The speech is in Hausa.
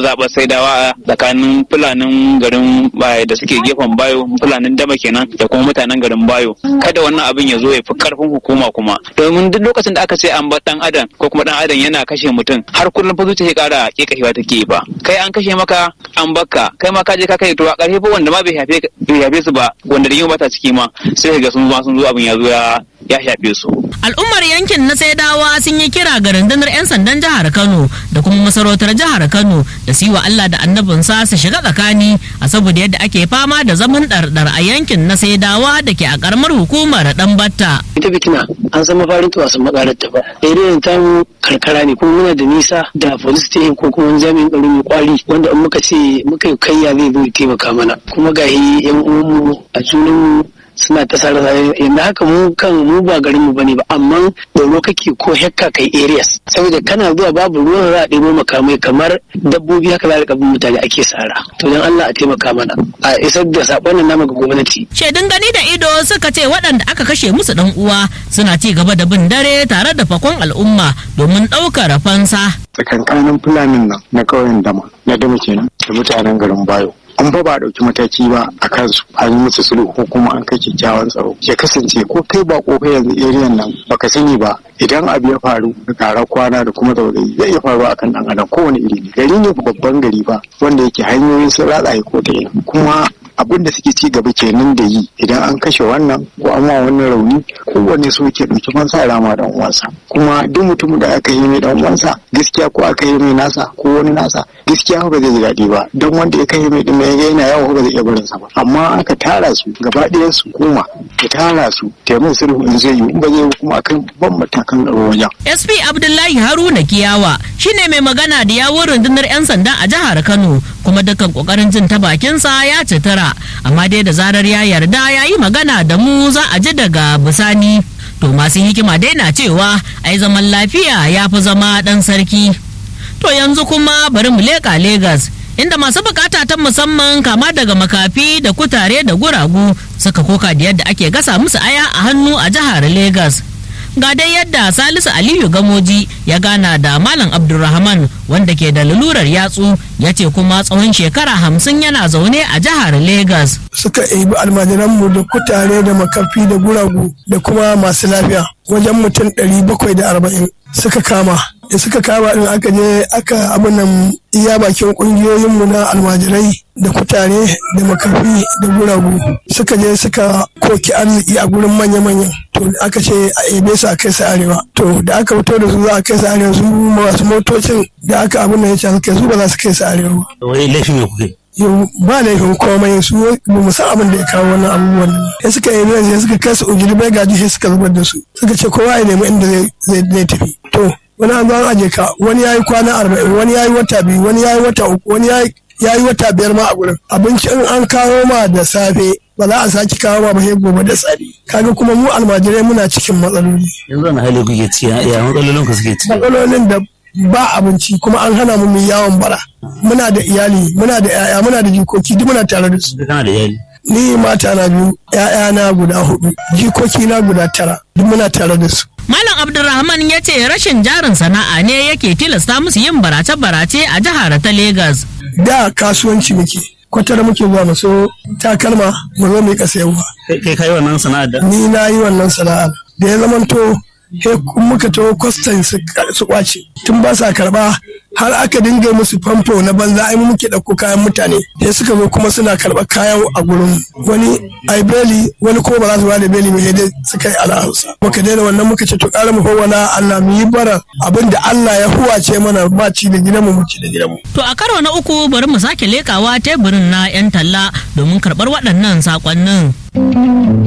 mazaɓar saidawa tsakanin fulanin garin baya da suke gefen bayo fulanin dama kenan da kuma mutanen garin bayo kada wannan abin ya zo ya fi karfin hukuma kuma domin duk lokacin da aka ce an bar dan adam ko kuma dan adam yana kashe mutum har kullum fa zuciya kara kekashewa take ba kai an kashe maka an bakka kai ma ka je ka kai to a karfe fa wanda ma bai shafe bai shafe su ba wanda rigima ba ta ciki ma sai ga sun zo sun zo abin ya zo ya ya shafe su Al'ummar yankin na Saidawa sun yi kira ga rundunar 'yan sandan jihar Kano da kuma masarautar jihar Kano da su yi wa Allah da annabinsa su shiga tsakani a saboda yadda ake fama da zaman ɗarɗar a yankin na Saidawa da ke a ƙaramar hukumar Ɗanbatta. ita fitina an san mafarin ta wasan makarar ta ba irin ta karkara ne kuma muna da nisa da police station ko kuma jami'in tsaro mai kwari wanda in muka ce muka yi kayya zai zo ya taimaka mana kuma gahi yan uwanmu a junanmu suna ta sare sare yanzu haka mu kan mu ba garin mu bane ba amma tsoro kake ko hekka kai areas saboda kana zuwa babu ruwan za a ɗebo makamai kamar dabbobi haka za a bin mutane ake sara to dan Allah a taimaka mana a isar da sakon nan namu ga gwamnati Shaidun gani da ido suka ce waɗanda aka kashe musu ɗan uwa suna ci gaba da bin dare tare da fakon al'umma domin ɗaukar fansa. tsakankanin fulanin nan na ƙauyen dama na dama kenan da mutanen garin bayo an ba ba a ɗauki mataki ba a kansu an yi musu sulhu ko kuma an kai kyakkyawan tsaro ya kasance ko kai ba kofa yanzu eriyan nan baka sani ba idan abu ya faru da ƙarar kwana da kuma zaurayi zai iya faruwa akan ɗan adam kowane iri ne gari ne babban gari ba wanda yake hanyoyin sun ratsa ko ta ina kuma abin da suke ci gaba kenan da yi idan an kashe wannan ko an wa wannan rauni kowanne so ke ɗauki fansa rama dan uwansa kuma duk mutumin da aka yi mai dan uwansa gaskiya ko aka yi mai nasa ko wani nasa gaskiya ba zai ji daɗi ba don wanda ya kai mai din mai ga yana yawo ba zai iya barin sa ba amma aka tara su gaba ɗayan su koma ya tara su taimakon sulhu in zai yi in ba zai yi kuma akan ban matakan tsaro wajen SP Abdullahi Haruna Kiyawa shine mai magana da yawun rundunar 'yan sanda a jihar Kano kuma dukkan kokarin jin ta bakinsa ya citara amma dai da zarar ya yarda ya yi magana da mu za a ji daga bisani to masu hikima dai na cewa ai zaman lafiya ya fi zama dan sarki to yanzu kuma bari mu leƙa Legas inda masu bukata ta musamman kama daga makafi da kutare da guragu suka koka da yadda ake gasa musu aya a hannu a jihar Legas. ga dai yadda salisu aliyu gamoji ya gana da malam abdulrahman wanda ke da lalurar yatsu ya ce kuma tsawon shekara hamsin yana zaune a jihar Legas. suka ebi almajiranmu da kutare da makafi da guragu da kuma masu lafiya wajen mutum ɗari bakwai da arba'in suka kama da suka kama din aka je aka abinan iya bakin ƙungiyoyinmu na almajirai da kutare da makafi da guragu suka je suka koki arziki a gurin manya-manyan to aka ce a ebe su a kai su arewa to da aka fito da su za a kai su arewa su masu motocin da aka abin da ya ce suka su ba za su kai su arewa ba wani laifin ne kuke yau ba laifin komai su ba mu san abin da ya kawo wannan abubuwan nan sai suka yi nan sai suka kai su ujiri bai gaji sai suka zubar da su suka ce kowa ya nemi inda zai zai tafi to wani an zo an aje ka wani yayi kwana arba'in wani yayi wata biyu wani yayi wata uku wani yayi yayi wata biyar ma a gurin abinci in an kawo ma da safe ba za a sake kawo ma ba sai gobe da tsari kaga kuma mu almajirai muna cikin matsaloli yanzu wani hali kuke ci ya matsalolin ku suke ci matsalolin da ba abinci kuma an hana mu mu yawon bara muna da iyali muna da yaya muna da jikoki duk muna tare da su kana da iyali ni mata na biyu yaya na guda hudu jikoki na guda tara duk muna tare da su Malam Abdulrahman ya ce rashin jarin sana'a ne yake tilasta musu yin barace-barace a jihar ta Legas. da kasuwanci muke kwatar muke zuwa mu so takalma mu zo mu yi sayarwa kai kai wannan sana'ar da ni na yi wannan sana'ar da ya zamanto he muka to kwastan su kwace tun ba sa karba har aka dinga musu famfo na banza ai mu muke ɗauko kayan mutane sai suka zo kuma suna karɓar kayan a gurin wani ai beli wani ko ba za su bada beli mai dai suka yi ala hausa muka daina wannan muka ce to ƙara mu fawwana Allah mu yi bara abin da Allah ya huwace mana ba ci da gidanmu mu ci da gidanmu To a karo na uku bari mu sake lekawa teburin na 'yan talla domin karɓar waɗannan saƙonnin.